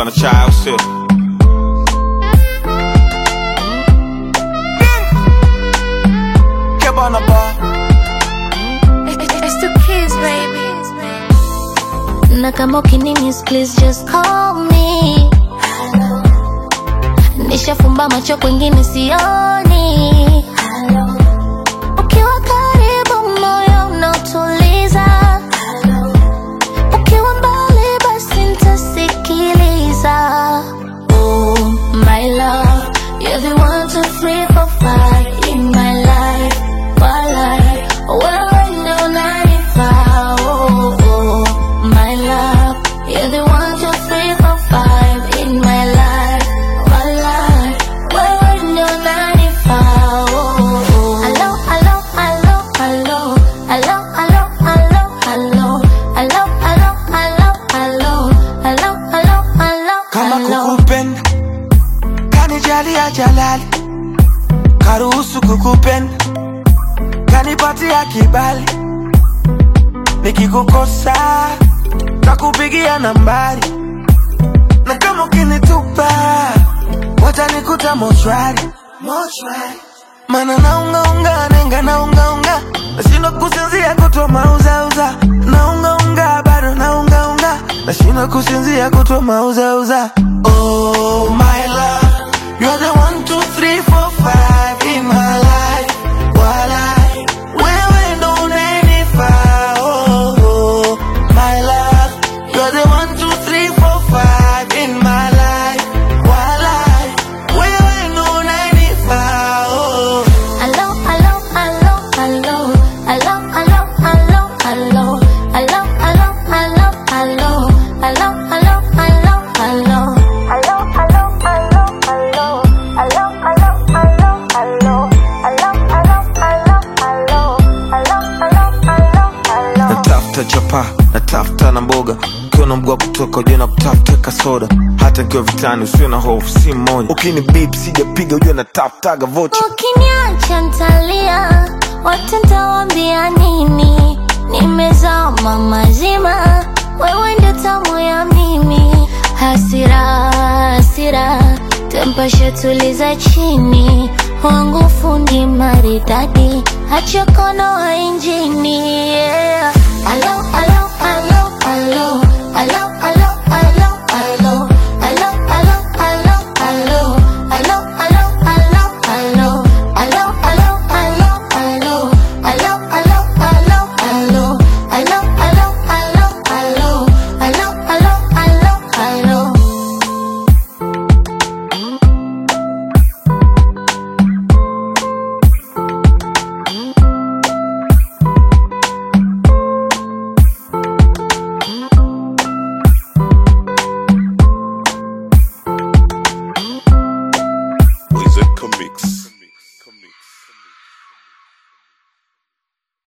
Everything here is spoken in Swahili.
bonga na chai au sio Kebana bar It's the kids, baby. Na kama ukinimis, please just call me. Nishafumba macho kwengine sioni. Ukiwa karibu moyo unautuliza. Ukiwa mbali basi nitasikiliza. Oh, my love, you're the one, two, three, four, five in my life. My life, wewe ndo unanifaa. Oh, oh, my love, you're the one, two, three, four, five in my life. My life, wewe ndo unanifaa. Oh, oh. Hello, hello, hello, hello. Hello, hello, hello, hello. Hello, hello, hello, hello. Hello, hello, hello, kama hello. kukupenda kanijalia jalali karuhusu kukupenda kanipatia kibali nikikukosa takupigia nambari na kama ukinitupa watanikuta mochwari mana naungaunga nenga naungaunga nashindwa kusinzia kutwa mauzauza naungaunga bado naungaunga nashindwa kusinzia kutwa mauzauza oh my love you're the one two three four five in my life walai wewe ndo unanifaa oh, oh my love you're the one two three four five in my life walai wewe ndo unanifaa oh Hello, hello, hello, hello. Hello, hello, hello, hello. Hello, hello, hello, hello. Hello, hello, hello, hello. Hello, hello, hello, hello. Hello, hello, hello, hello. Hello, hello, hello, hello. Hello, hello, hello, hello. natafuta chapa natafuta na mboga ukiwa na mguu wa kutoka ujue na kutafuta kasoda hata nikiwa vitani usiwe na hofu si mmoja ukini bip sijapiga ujue natafutaga vocha Ukiniacha ntalia, wote ntawaambia nini? Nimezama mazima, wewe ndio tamu ya mimi. Hasira, hasira, tempasha tuliza chini, wangu fundi maridadi, acha kono wa injini. Yeah. Alo, alo, alo, alo.